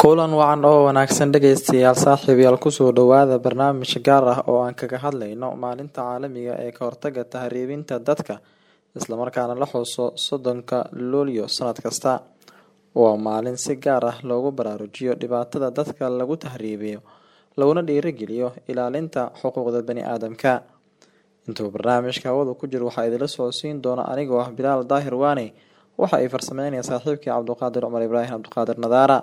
kulan wacan oo wanaagsan dhegaystayaal saaxiibayaal kusoo dhowaada barnaamij gaar ah oo aan kaga hadlayno maalinta caalamiga ee ka hortaga tahriibinta dadka islamarkaana la xuso soddonka luulyo sanad kasta waa maalin si gaar ah loogu baraarujiyo dhibaatada dadka lagu tahriibiyo laguna dhiirigeliyo ilaalinta xuquuqda bani aadamka intuu barnaamijka hawada ku jiro waxaa idinla socodsiin doona anigoo ah bilaal daahir waane waxa ay farsameynaya saaxiibkii cabduqaadir cumar ibraahim cabduqaadir nadaara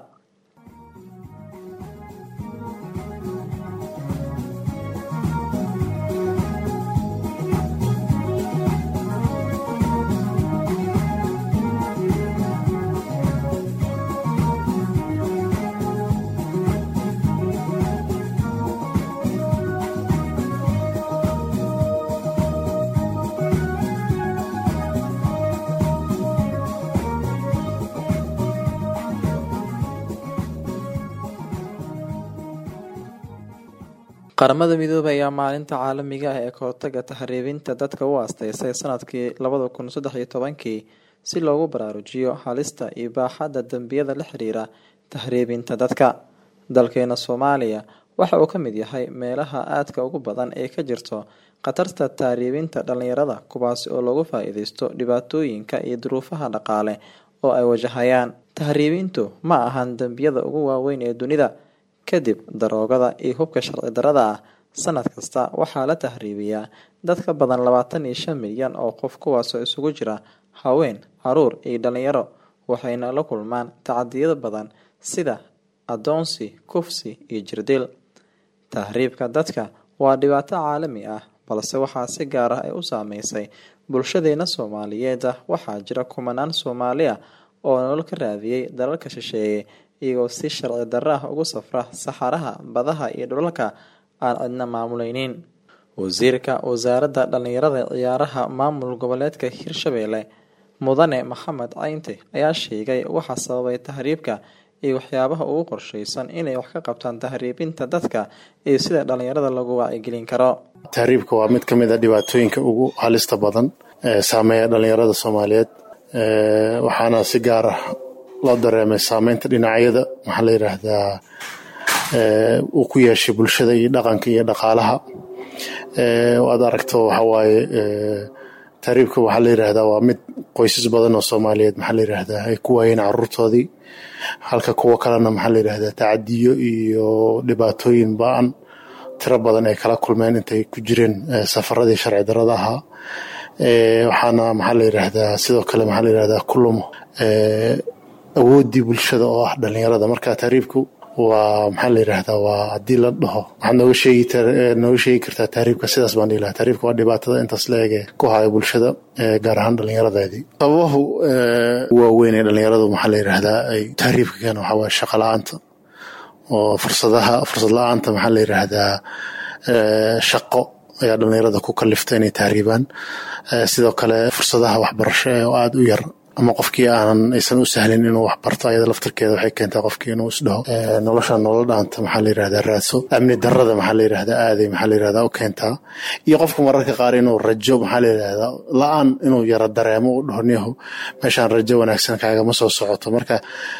qaramada midoobay ayaa maalinta caalamiga ah ee kahortaga tahriibinta dadka u aasteysay sanadkii labada kun saddex iyo tobankii si loogu baraarujiyo halista iyo baaxadda dembiyada la xiriira tahriibinta dadka dalkeena soomaaliya waxa uu ka mid yahay meelaha aadka ugu badan ee ka jirto khatarta tahriibinta dhalinyarada kuwaasi oo lagu faa-iideysto dhibaatooyinka iyo duruufaha dhaqaale oo ay wajahayaan tahriibintu ma ahan dembiyada ugu waaweyn ee dunida kadib daroogada iyo hubka sharci darada ah sanad kasta waxaa la tahriibiyaa dad ka badan labaatan iyo shan milyan oo qof kuwaasoo isugu jira haween caruur iyo dhalinyaro waxayna la kulmaan tacadiyado badan sida adoonsi kufsi iyo jirdil tahriibka dadka waa dhibaato caalami ah balse waxaa si gaar ah ay u saameysay bulshadeena soomaaliyeed ah waxaa jira kumanaan soomaali ah oo nolol ka raadiyey dalalka shisheeye iyagoo si sharci darro ah ugu safra saxaraha badaha iyo dhulalka aan cidna maamuleynin wasiirka wasaaradda dhallinyarada ciyaaraha maamul goboleedka hirshabeelle mudane maxamed caynte ayaa sheegay waxa sababay tahriibka iyo waxyaabaha ugu qorsheysan inay wax ka qabtaan tahriibinta dadka iyo sida dhallinyarada lagu wacyigelin karo tahriibka waa mid ka mid a dhibaatooyinka ugu halista badan ee saameeya dhallinyarada soomaaliyeed waxaana si gaar ah loo dareemay saameynta dhinacyada maxaa la yidhaahdaa uu ku yeeshay bulshada iyo dhaqanka iyo dhaqaalaha waad aragto waxawaaye tahriibka waxaa la yidhaahdaa waa mid qoysas badan oo soomaaliyeed maxaa la yidhaahdaa ay ku waayeen caruurtoodii halka kuwo kalena maxaa la yidhaahdaa tacadiyo iyo dhibaatooyin ba-an tiro badan ay kala kulmeen intay ku jireen safaradii sharci darada ahaa waxaana maxaa la yidhaahdaa sidoo kale maxaa la yidhahdaa kulumo awooddii bulshada oo ah dhalinyarada marka tahriibku waa maxaa la yidhaahdaa waa haddii la dhaho waxaad nooga sheegi nooga sheegi kartaa tahriibka sidaas baan dhihi lahaa tahriibka waa dhibaatada intaas la ege ku haya bulshada gaar ahaan dhalinyaradeedii sababahu waaweyn ee dhalinyaradu maxaa la yidhaahdaa ay tahriibka keena waxaa waaye shaqa la-aanta oo fursadaha fursad la-aanta maxaa la yidhaahdaa shaqo ayaa dhalinyarada ku kalifta inay tahriibaan sidoo kale fursadaha waxbarasho ee oo aada u yar ama qofkii aanan aysan u sahlin inuu wax barto ayada laftarkeeda waxay keentaa qofkii inuu isdhaho nolosha nolol dhaanta maxaa la yidhahdaa raadso amni darada maxaa la yidhahdaa aaday maxaa la yidhahdaa u keentaa iyo qofku mararka qaar inuu rajo maxaa la yidhahdaa la-aan inuu yaro dareemo u dhaho niyahu meeshaan rajo wanaagsan kaagama soo socoto marka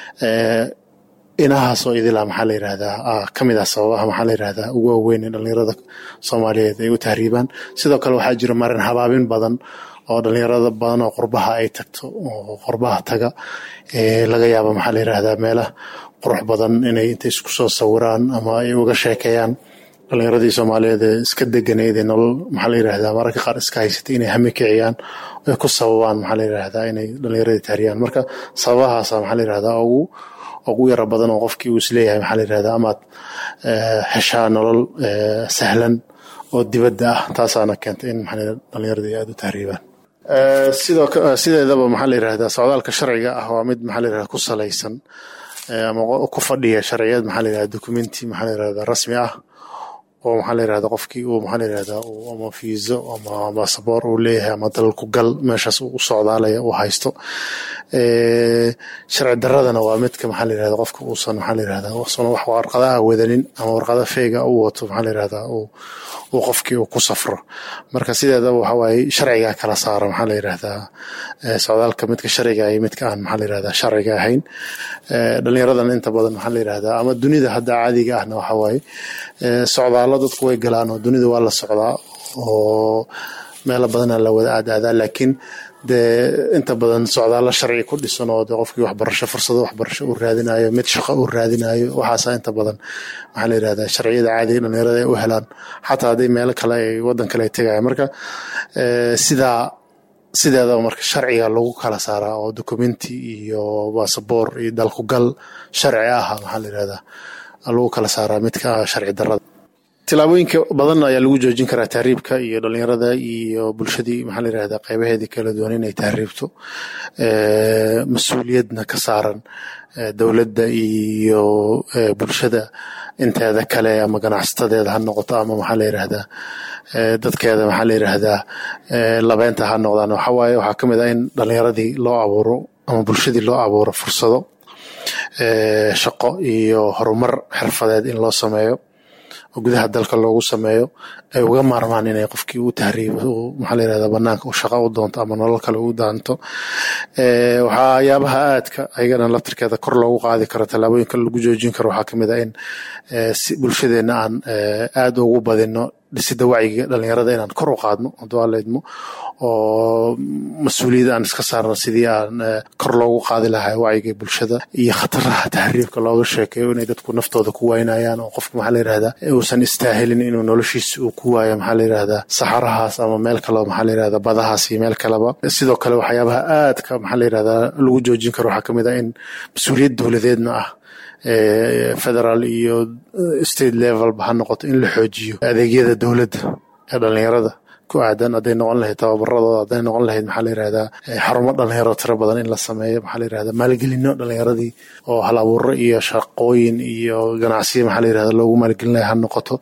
inahaasoo idilaa maxaa la yidhahdaa ka mid ah sababaha maxaa la yidhahdaa ugu waaweyn ee dhalinyarada soomaaliyeed ay u tahriibaan sidoo kale waxaa jira marin habaabin badan oo dhalinyarada badan oo qurbaha ay tagto oo qurbaha taga laga yaaba maxaa la yidhahdaa meelaha qurux badan inay intay isku soo sawiraan ama ay uga sheekeeyaan dhalinyaradii soomaaliyeed ee iska deganeyd ee nolol maxaa la yidhahdaa mararka qaar iska haysatay inay hami kiciyaan ay ku sababaan maxaa la yidhahdaa inay dhalinyaradii tahriyaan marka sababahaasa maxaa la yidhahdaa ugu ugu yaro badan oo qofkii uu isleeyahay maxaa la yidhahdaa amaad heshaa nolol sahlan oo dibadda ah taasaana keentay in maxaa dhalinyaradii aada u tahriibaan sidoo sideedaba maxaa la yidhahdaa socdaalka sharciga ah waa mid maxaa la yidhahdaa ku salaysan ama ku fadhiya sharciyad maxaa la yidhahdaa documenti maxaa la yidhahdaa rasmi ah oo maxaa la yirahda qofkii uu maxaa la yirahda ama fiiso ama basaboor uu leeyahay ama dalku gal meeshaas uu u socdaalaya uu haysto sharci daradana waa midka maxaa la yirahda qofka uusan maxaa la yirahda uusan wax warqada ah wadanin ama warqada feega u wato maxaa la yirahda uu uu qofkii uu ku safro marka sideedaba waxa waaye sharcigaa kala saara maxaa la yirahdaa socdaalka midka sharciga iyo midka aan maxaa la yirahdaa sharciga ahayn dhallinyaradan inta badan maxaa la yirahdaa ama dunida hadda caadiga ahna waxa waaye socdaalo dadku way galaan oo dunida waa la socdaa oo meelo badana la wada aadaadaa laakiin dee inta badan socdaalo sharci ku dhisan oo de qofkii waxbarasho fursado waxbarasho uu raadinayo mid shaqo uu raadinayo waxaasa inta badan maxaa la yirahdaa sharciyada caadiga dhalinyarada ay u helaan xataa hadday meelo kale ay waddan kale ay tegaya marka sidaa sideedaba marka sharciga lagu kala saaraa oo documenti iyo basaboor iyo dalkugal sharci ah maxaa la yirahdaa lagu kala saaraa midka sharci darada tilaabooyinka badan ayaa lagu joojin karaa tahriibka iyo dhalinyarada iyo bulshadii maxaa la yirahdaa qaybaheedii kala duwan inay tahriibto mas-uuliyadna ka saaran dowladda iyo bulshada inteeda kale ama ganacsatadeeda ha noqoto ama maxaa la yirahdaa dadkeeda maxaa la yirahdaa labeynta ha noqdaan waxa waaye waxaa ka mid ah in dhalinyaradii loo abuuro ama bulshadii loo abuuro fursado shaqo iyo horumar xirfadeed in loo sameeyo oo gudaha dalka loogu sameeyo ay uga maarmaan inay qofkii u tahriibo maxaa la yirahdaa banaanka u shaqo u doonto ama nolol kale u daanto waxyaabaha aadka ayagana laftirkeeda kor loogu qaadi karo tallaabooyinka lagu joojin karo waxaa kamid ah in bulshadeena aan aad ugu badino dhisida wacyiga dhalinyarada inaan kor u qaadno hadduu alla idmo oo mas-uuliyadda aan iska saarno sidii aan kor loogu qaadi lahaa wacyiga bulshada iyo khataraha tahriibka looga sheekeeyo inay dadku naftooda ku waynayaan oo qofka maxaa la yirahdaa uusan istaahilin inuu noloshiisa uu ku waayo maxaa la yirahdaa saxarahaas ama meel kaleba maxaa la yirahdaa badahaas iyo meel kaleba sidoo kale waxyaabaha aadka maxaa la yirahdaa lagu joojin karo waxaa kamid ah in mas-uuliyad dowladeedna ah federal iyo state levelba ha noqoto in la xoojiyo adeegyada dowladda ee dhalinyarada ku aadan hadday noqon lahayd tababaradooda hadday noqon lahayd maxaa la yirahdaa xarumo dhalinyaro tiro badan in la sameeyo maxaa la yirahdaa maalgelino dhalinyaradii oo hal abuuro iyo shaqooyin iyo ganacsiyo maxaa la yirahdaa loogu maalgelinaya ha noqoto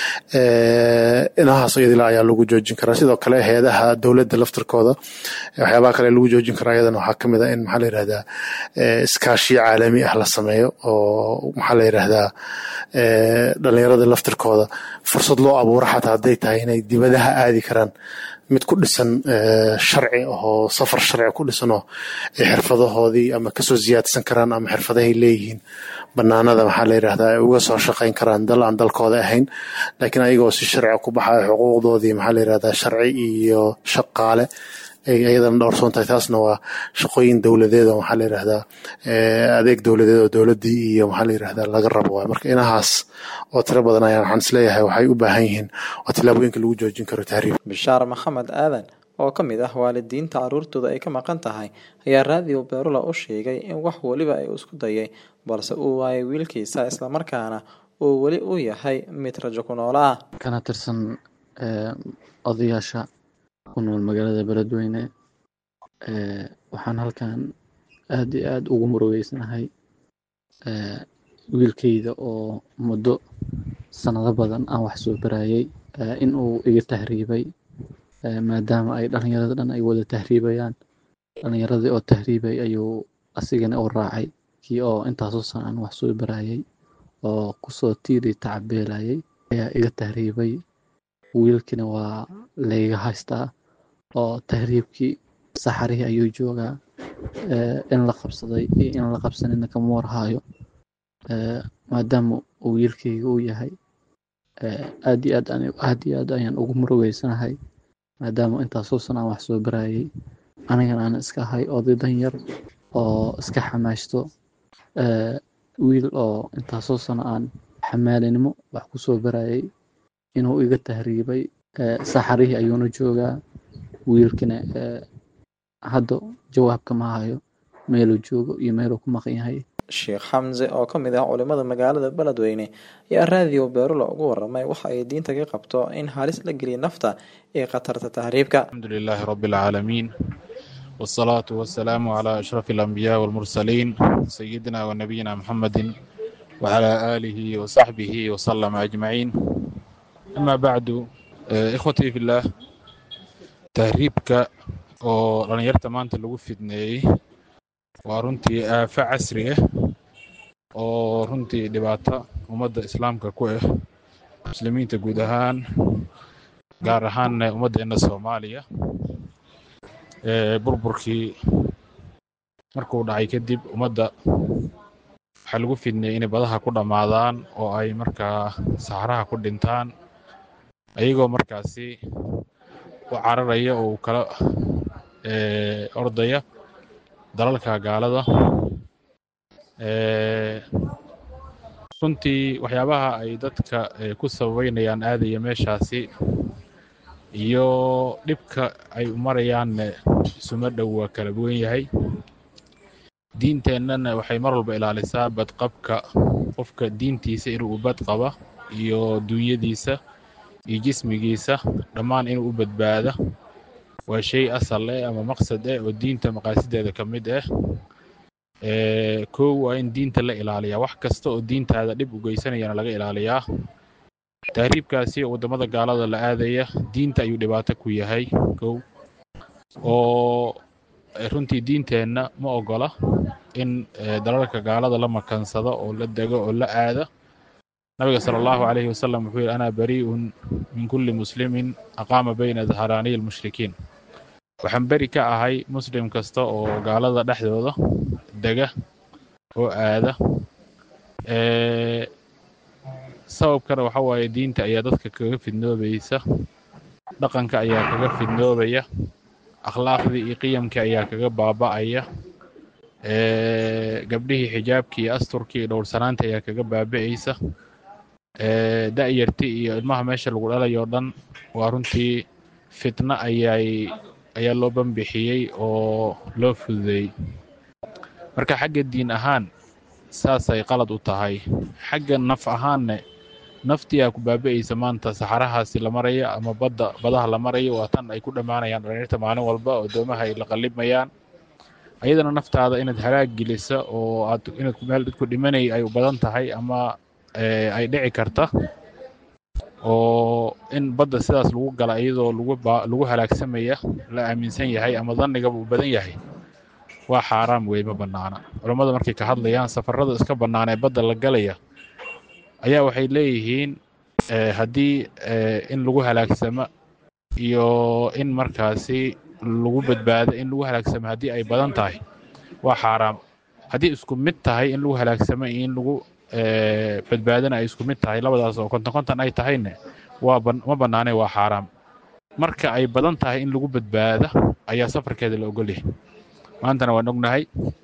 inahaas iyadila ayaa lagu joojin karaa sidoo kale hay-adaha dowladda laftirkooda waxyaabaha kale lagu joojin karaa iyadana waxaa kamid ah in maxaa la yirahdaa iskaashiyo caalami ah la sameeyo oo maxaa la yirahdaa dhalinyarada laftirkooda fursad loo abuuro xataa hadday tahay inay dibadaha aadi karaan mid ku dhisan sharci oo safar sharci ku dhisan oo ay xirfadahoodii ama kasoo siyaadsan karaan ama xirfadahay leeyihiin banaanada maxaa la yirahdaa ay uga soo shaqayn karaan dal aan dalkooda ahayn laakiin ayagoo si sharci ku baxayo xuquuqdoodii maxaa la yirahdaa sharci iyo shaqaale iyadana dhowrsoon tahay taasna waa shaqooyin dowladeed oo maxaa la yirahdaa adeeg dowladeed oo dowladdii iyo maxaa la yirahdaa laga rabo waay marka inahaas oo tiro badan ayaan waxaan isleeyahay waxay u baahan yihiin waa tillaabooyinka lagu joojin karo tahriib bishaar maxamed aadan oo ka mid ah waalidiinta carruurtooda ay ka maqan tahay ayaa raadiyo beerula u sheegay in wax weliba ay isku dayay balse uu waayay wiilkiisa islamarkaana uu weli u yahay mid rajo ku noola ah kana tirsan odayaasha ku nool magaalada beledweyne waxaan halkan aad iyo aad ugu murugeysanahay wiilkayda oo muddo sanado badan aan wax soo barayay in uu iga tahriibay maadaama ay dhalinyarada dhan ay wada tahriibayaan dhalinyaradii oo tahriibay ayuu asigana u raacay kii oo intaasoo sana aan wax soo barayay oo kusoo tiiri tacabeelayay ayaa iga tahriibay wiilkina waa layga haystaa oo tahriibkii saxarihii ayuu joogaa in la qabsaday iyo in la qabsanina kama warhaayo maadaama uu wiilkayga uu yahay aad iyo aad aad iyo aad ayaan ugu murugeysanahay maadaama intaasoo san aan wax soo barayay anigana aan iska ahay oday danyar oo iska xamaashto wiil oo intaasoo sano aan xamaalinimo wax ku soo barayay inuu iga tahriibay saxarihii ayuuna joogaa wiilkina hadda jawaabka ma hayo meeluu joogo iyo meeluu ku maqan yahay sheekh xamse oo ka mid ah culimada magaalada beledweyne ayaa raadiyo beerula ugu waramay waxa ay diinta ka qabto in halis la geliya nafta ee khatarta tahriibka الحمد لله رب العالمين والصلاة والسلام على أشرف الأنبياء والمرسلين سيدنا ونبينا محمد وعلى آله وصحبه وسلم أجمعين amaa bacdu ikhwatii fillaah tahriibka oo dhallinyarta maanta lagu fidneeyey waa runtii aafo casri ah oo runtii dhibaato ummadda islaamka ku ah muslimiinta guud ahaan gaar ahaanna ummaddeenna soomaaliya burburkii markuu dhacay kadib ummadda waxaa lagu fidneeyey inay badaha ku dhammaadaan oo ay markaa saxraha ku dhintaan ayagoo markaasi u cararaya oo u kala ordaya dalalka gaalada runtii waxyaabaha ay dadka ku sababeynayaan aadaya meeshaasi iyo dhibka ay u marayaanne isuma dhow waa kala duwan yahay diinteennana waxay mar walba ilaalisaa badqabka qofka diintiisa inuu bad qaba iyo duunyadiisa iyo jismigiisa dhammaan inuu u badbaada waa shay asal eh ama maqsad eh oo diinta maqaasideeda ka mid ah kow waa in diinta la ilaaliyaa wax kasta oo diintaada dhib u geysanayana laga ilaaliyaa tahriibkaasi oo waddamada gaalada la aadaya diinta ayuu dhibaato ku yahay kow oo runtii diinteenna ma ogola in dalalka gaalada la makansado oo la dego oo la aada nabiga sala allahu calayhi wasalam wuxuu yidhi anaa bari'un min kulli muslimin aqaama bayna dhahraaniyi almushrikiin waxaan beri ka ahay muslim kasta oo gaalada dhexdooda dega oo aada sababkana waxa waaye diinta ayaa dadka kaga fidnoobaysa dhaqanka ayaa kaga fidnoobaya akhlaaqdii iyo qiyamkii ayaa kaga baaba'aya gabdhihii xijaabkii iyo asturkii iyo dhowrsanaanta ayaa kaga baaba'aysa da'yartii iyo ilmaha meesha lagu dhalayo o dhan waa runtii fitno ayay ayaa loo banbixiyey oo loo fududeeyey marka xagga diin ahaan saasay qalad u tahay xagga naf ahaanne naftiyaa ku baaba'aysa maanta saxarahaasi la maraya ama badda badaha la marayo waa tan ay ku dhammaanayaan dhalinyarta maalin walba oo doomaha ay la qallimayaan ayadana naftaada inaad halaag gelisa oo aad inaad meel dadku dhimanay ay u badan tahay ama ay dhici karta oo in badda sidaas lagu gala iyadoo lagu lagu halaagsamaya la aaminsan yahay ama dannigaba uu badan yahay waa xaaraam wey ma bannaana culammada markay ka hadlayaan safarrada iska bannaan ee badda la galaya ayaa waxay leeyihiin haddii in lagu halaagsamo iyo in markaasi lagu badbaado in lagu halaagsamo haddii ay badan tahay waa xaaraam haddii isku mid tahay in lagu halaagsamo iyo in lagu badbaadana ay isku mid tahay labadaas oo konton konton ay tahayne waa ma bannaanay waa xaaraam marka ay badan tahay in lagu badbaada ayaa safarkeeda la ogolyahay maantana waan ognahay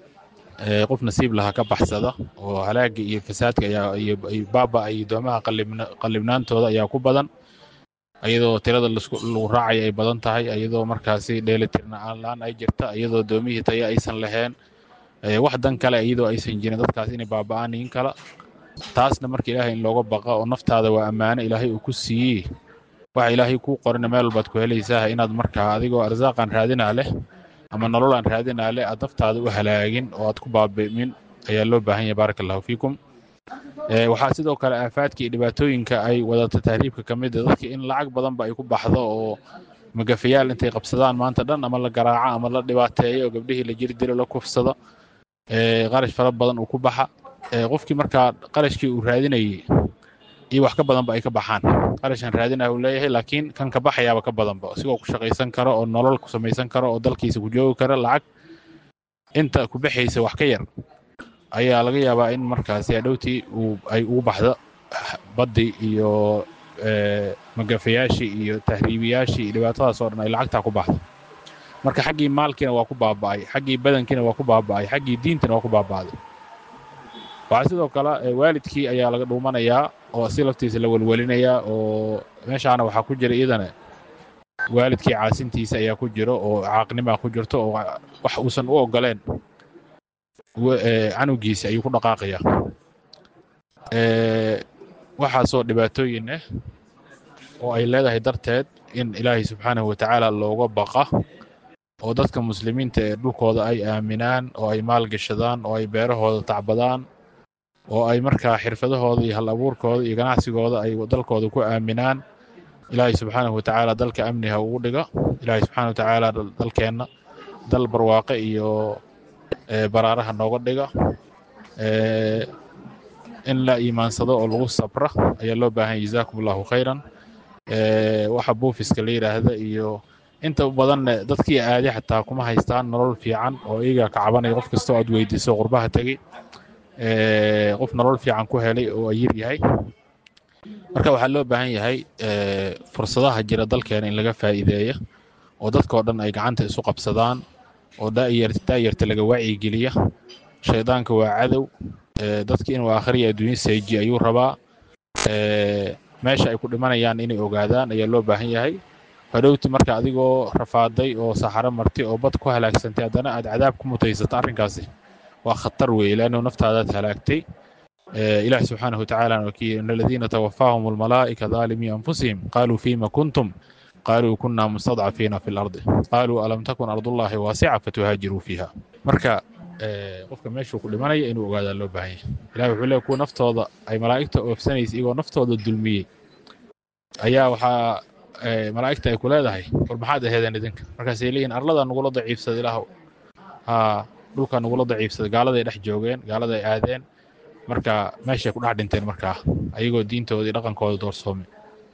qof nasiib laha ka baxsada oo halaaga iyo fasaadka ayaa iyo baaba iyo doomaha qallibnaantooda ayaa ku badan iyadoo tirada lagu raacaya ay badan tahay iyadoo markaasi dheelitirnaan la-aan ay jirta iyadoo doomihii taya aysan lahayn wax dan kale iyadoo aysan jirin dadkaas inay baaba'aan in kala taasna marka ilaahay in looga baqa oo naftaada waa ammaano ilaahay uu ku siiyey waxa ilaahay kuu qorina meel walbaad ku helaysaa inaad markaa adigoo arsaaqan raadinaa leh ama nololaan raadinaa leh aad naftaada u halaagin oo aad ku baabi'min ayaa loo baahan yahay baaraka allahu fiikum waxaa sidoo kale aafaadka iyo dhibaatooyinka ay wadata tahriibka ka mid a dadka in lacag badanba ay ku baxdo oo magafayaal intay qabsadaan maanta dhan ama la garaaco ama la dhibaateeyo oo gabdhihii la jiri dilo la kufsado qarash fara badan uu ku baxa qofkii markaa qarashkii uu raadinayey iyo wax ka badanba ay ka baxaan qarashan raadinaya uu leeyahay laakiin kan ka baxayaaba ka badanba isigoo ku shaqaysan karo oo nolol ku samaysan karo oo dalkiisa ku joogi kara lacag inta ku baxaysa wax ka yar ayaa laga yaabaa in markaasi hadhowtii uu ay ugu baxdo baddii iyo magafayaashii iyo tahriibiyaashii iyo dhibaatadaas oo dhan ay lacagtaa ku baxdo marka xaggii maalkiina waa ku baaba'ay xaggii badankiina waa ku baaba'ay xaggii diintina waa ku baaba'day waxaa sidoo kale waalidkii ayaa laga dhuumanayaa oo si laftiisa la welwelinayaa oo meeshaana waxaa ku jira iyadana waalidkii caasintiisa ayaa ku jiro oo caaqnimaa ku jirto oo wax uusan u ogoleen canugiisa ayuu ku dhaqaaqayaa waxaasoo dhibaatooyin ah oo ay leedahay darteed in ilaahay subxaanahu watacaala looga baqa oo dadka muslimiinta ee dhulkooda ay aaminaan oo ay maalgashadaan oo ay beerahooda tacbadaan oo ay markaa xirfadahooda iyo hal abuurkooda iyo ganacsigooda ay dalkooda ku aaminaan ilaahay subxaanahu watacaala dalka amni ha ugu dhigo ilaahay subxaana watacaala dalkeenna dal barwaaqe iyo baraaraha nooga dhiga in la iimaansado oo lagu sabra ayaa loo baahan yahy jazaakum allahu khayran waxa buufiska la yidhaahda iyo inta badanne dadkii aaday xataa kuma haystaan nolol fiican oo iyaga ka cabanaya qof kastoo aad weydiiso qurbaha tegey qof nolol fiican ku helay oo ayir yahay marka waxaa loo baahan yahay fursadaha jira dalkeena in laga faa'iideeya oo dadkao dhan ay gacanta isu qabsadaan oo daayarta laga wacyigeliya shaydaanka waa cadow dadki inuu aakhiriya adduunya seeji ayuu rabaa meesha ay ku dhimanayaan inay ogaadaan ayaa loo baahan yahay hadhowti marka adigoo rafaaday oo saxaro marti oo bad ku halaagsantay haddana aad cadaab ku mutaysato arrinkaasi waa khatar weeye leannu naftaadaad halaagtay ilaah subxaanahu watacaala wakii in aladiina tawafaahum almalaa'ika daalimii anfusihim qaaluu fiima kuntum qaaluu kunna mustadcafiina fi lardi qaaluu alam takun ardullahi waasica fatuhaajiruu fiiha marka qofka meeshuu ku dhimanaya inuu ogaadaa loo baahan yahay ilahi wuxuu leey kuwa naftooda ay malaa'igta oofsanaysa iyagoo naftooda dulmiyey ayaa waxaa malaa'igta ay ku leedahay war maxaad aheedeen idinka markaasay leeyihin arladaa nugula daciifsada ilaahow haa dhulkaa nugula daciifsada gaaladay dhex joogeen gaaladay aadeen marka meeshay ku dhex dhinteen markaa ayagoo diintooda iyo dhaqankooda doorsoomay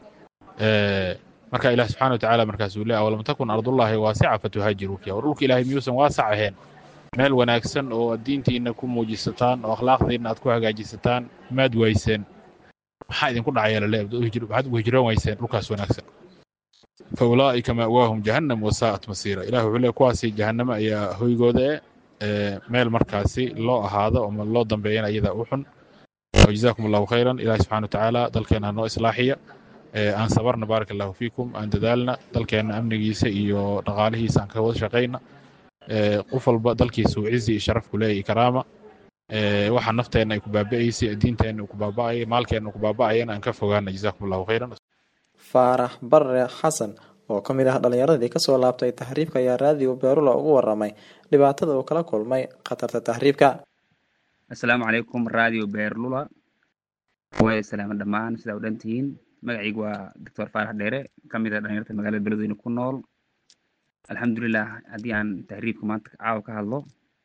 marka ilaah subxana watacaala markaasuu leey awalam takun ardullaahi waasica fatuhaajiruu fiiha war dhulka ilaahay miyuusan waasac ahayn meel wanaagsan oo aad diintiinna ku muujisataan oo akhlaaqdiinna aad ku hagaajisataan maad wayseen maxaa idinku dhacaya lale waxaad ugu hijroon wayseen dhulkaas wanaagsan fa ulaa'ika ma'waahum jahannam wasaa'at masiira ilah wuxuu leey kuwaasi jahannamo ayaa hoygooda e meel markaasi loo ahaado ama loo dambeeyana iyada u xun jazaakum allahu khayran ilahi subxana watacaala dalkeenna noo islaaxiya aan sabarna baaraka allahu fiikum aan dadaalna dalkeenna amnigiisa iyo dhaqaalihiisa aan ka wada shaqayna qof walba dalkiisa uu cizi iyo sharaf ku leeyahy karaama waxa nafteenna ay ku baaba'aysay diinteenna uu ku baaba'aya maalkeenna uu ku baaba'ayana aan ka fogaana jazaakum allahu khayran faarax barre xasan oo ka mid ah dhallinyaradii kasoo laabtay tahriibka ayaa raadiyo beerula ugu waramay dhibaatada uu kala kulmay khatarta tahriibka assalaamu calaykum radio beerlula way salaama dhammaan sidaa u dhan tihiin magacaygu waa doctor faarax dheere ka mid ah dhalinyarta magaalada beledweyne ku nool alxamdulilah haddii aan tahriibka maanta caawa ka hadlo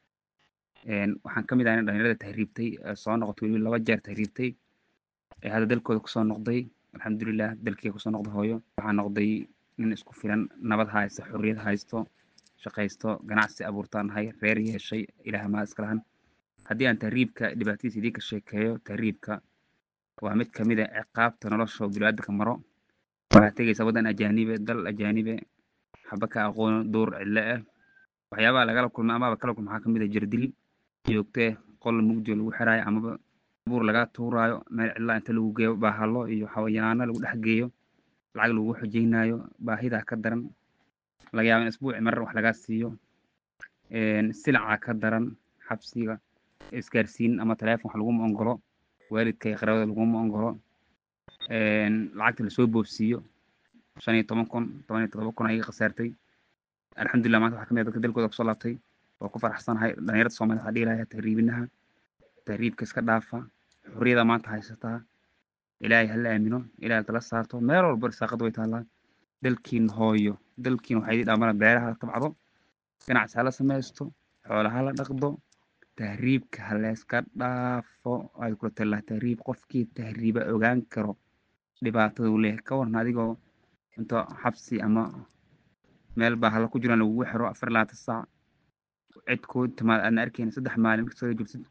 waxaan ka mid ah in dhalinyarada tahriibtay soo noqotay weliba laba jeer tahriibtay ee hadda dalkooda kusoo noqday alxamdulilah dalkeyga kusoo noqda hooyo waxaa noqday nin isku filan nabad haysta xorriyad haysto shaqaysto ganacsi abuurtaan ahay reer yeeshay ilaah maa iska lahan haddii aan tahriibka dhibaatadiisa idinka sheekeeyo tahriibka waa mid kamid a ciqaabta nolosha biniaadamka maro waxaad tegaysaa waddan ajaanibe dal ajaanibe xaba ka aqoono duur cidle ah waxyaabaha lagala kulma amaba kala kulma waxaa kamid a jirdil joogtee qol mugdio lagu xiraayo amaba buur laga tuuraayo meel cidlaa inta lagu geeyo baahalo iyo xawayaano lagu dhex geeyo lacag lagu xojeynaayo baahidaa ka daran laga yaaba in isbuuci marar wax lagaa siiyo silaca ka daran xabsiga isgaarsiin ama teleefon wax laguma ongolo waalidka iyo qaraabada laguma ongolo lacagta lasoo boobsiiyo shan iyo toban kun toban iyo todoba kun ayaga khasaartay alxamdulilah maanta waxaa kamid ah dadka dalkooda kusoo laabtay waa ku faraxsanahay dhalinyarada soomaaliyed waxaa dhihi lahaa tahriibinaha tahriibka iska dhaafa xorriyada maanta haysataa ilaahay hala aamino ilaahay tala saarto meel walba risaaqad way taallaa dalkiin hooyo dalkiin waxaa idin dhaamana beeraha la tabcdo ganacsi hala samaysto xoola hala dhaqdo tahriibka halayska dhaafo ay kula tallaa tahriib qofkii tahriiba ogaan karo dhibaatada uu leeyahay ka warna adigoo inta xabsi ama meel baa hala ku jiraan lagugu xiro afar labaatan saac cid kuu timaad aadna arkaynin saddex maalin marka soo joogtid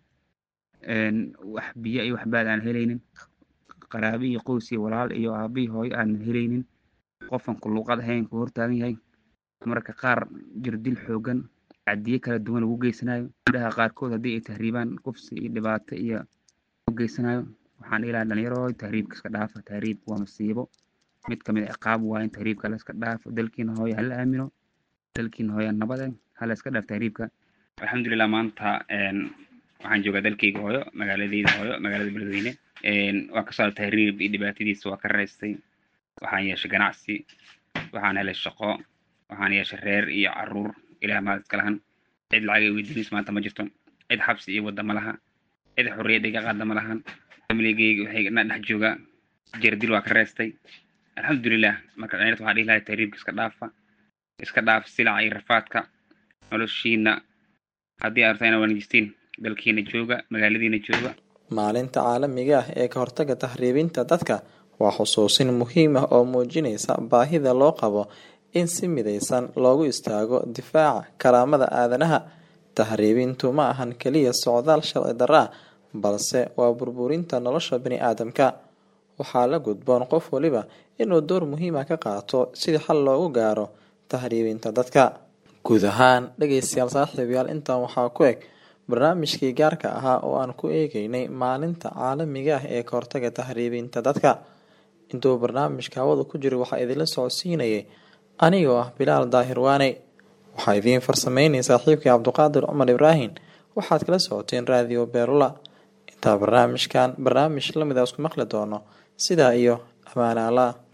wax biyo iyo waxbaad aan helaynin qaraabi iyo qoys iyo walaal iyo aabi hooyo aanan helaynin qofan ku luuqad ahayn ku hortaagan yahay marka qaar jirdil xoogan cadiye kala duwan lagu geysanayo gabdhaha qaarkood haddii ay tahriibaan kufsi iyo dhibaato iyo u geysanayo waxaan ilaha dhalinyaro tahriibka iska dhaafa tahriibka waa masiibo mid kamid a ciqaab waa in tahriibka la iska dhaafo dalkiina hooyo hala aamino dalkiina hooyo nabade hala iska dhaaf tahriibka alxamdulilah maanta waxaan joogaa dalkeyga hooyo magaaladeyda hooyo magaalada beledweyne waa kasoo tahriib iyo dhibaatadiisa waa ka raystay waxaan yeeshay ganacsi waxaan helay shaqo waxaan yeeshay reer iyo caruur ilaah maad iska lahan cid lacag ay weydiinayso maanta ma jirto cid xabsi iyo wadda ma laha cid xorriyad iga qaada ma lahan familigeyga waxay na dhex joogaa jardil waa ka reestay alxamdulilah marka dhalinyarta waxaa dhihi lahay tahriibka iska dhaafa iska dhaaf silaca iyo rafaadka noloshiina haddii aad rabtaa inaad wanaajistiin dalkiina jooga magaaladiina jooga maalinta caalamiga ah ee ka hortaga tahriibinta dadka waa xusuusin muhiim ah oo muujinaysa baahida loo qabo in si midaysan loogu istaago difaaca karaamada aadanaha tahriibintu ma ahan keliya socdaal sharci darro ah balse waa burburinta nolosha bani aadamka waxaa la gudboon qof waliba inuu door muhiima ka qaato sidii xal loogu gaaro tahriibinta dadka guud ahaan dhegeystayaal saaxiibayaal intan waxaa ku eg barnaamijkii gaarka ahaa oo aan ku eegeynay maalinta caalamiga ah ee ka hortaga tahriibinta dadka intuu barnaamijka hawada ku jiro waxaa idinla socodsiinayay anigoo ah bilaal daahir waane waxaa idiin farsameynay saaxiibkii cabduqaadir cumar ibraahim waxaad kala socoteen raadiyo beerula intaa barnaamijkan barnaamij lamid a isku maqli doono sidaa iyo amaanaala